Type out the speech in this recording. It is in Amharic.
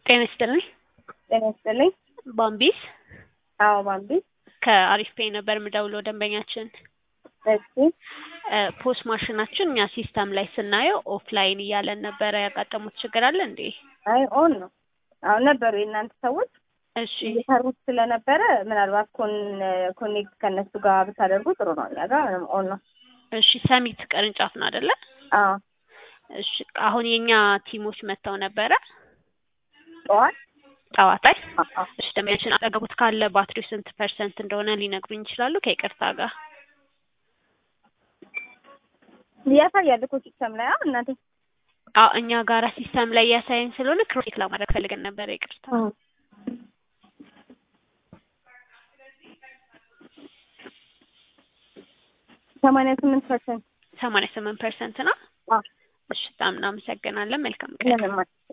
ጤና ይስጥልኝ። ጤና ይስጥልኝ። ባምቢስ አዎ ባምቢ። ከአሪፍ ፔይ ነበር የምደውለው ደንበኛችን እሺ እ ፖስ ማሽናችን እኛ ሲስተም ላይ ስናየው ኦፍላይን እያለን ነበረ። ያጋጠሙት ችግር አለ እንዴ? አይ ኦን ነው። አሁን ነበሩ የእናንተ ሰዎች እሺ እየሰሩት ስለነበረ ምናልባት ኮን ኮኔክት ከእነሱ ጋር ብታደርጉ ጥሩ ነው። እኛ ጋር ምንም ኦን ነው። እሺ ሰሚት ቅርንጫፍ ነው አይደለ? አዎ እሺ አሁን የኛ ቲሞች መጥተው ነበረ ጠዋት ጠዋት ላይ። አዎ እሺ ደንበኛችን አጠገቡት ካለ ባትሪው ስንት ፐርሰንት እንደሆነ ሊነግሩኝ ይችላሉ? ከይቅርታ ጋር ያሳያል እኮ ሲስተም ላይ አዎ እናቴ አዎ እኛ ጋራ ሲስተም ላይ እያሳየን ስለሆነ ክሮሴክ ለማድረግ ፈልገን ነበረ። ይቅርታ ሰማንያ ስምንት ፐርሰንት ሰማንያ ስምንት ፐርሰንት ነው። አዎ እሺ በጣም እናመሰግናለን። መልካም ቀን። ምንም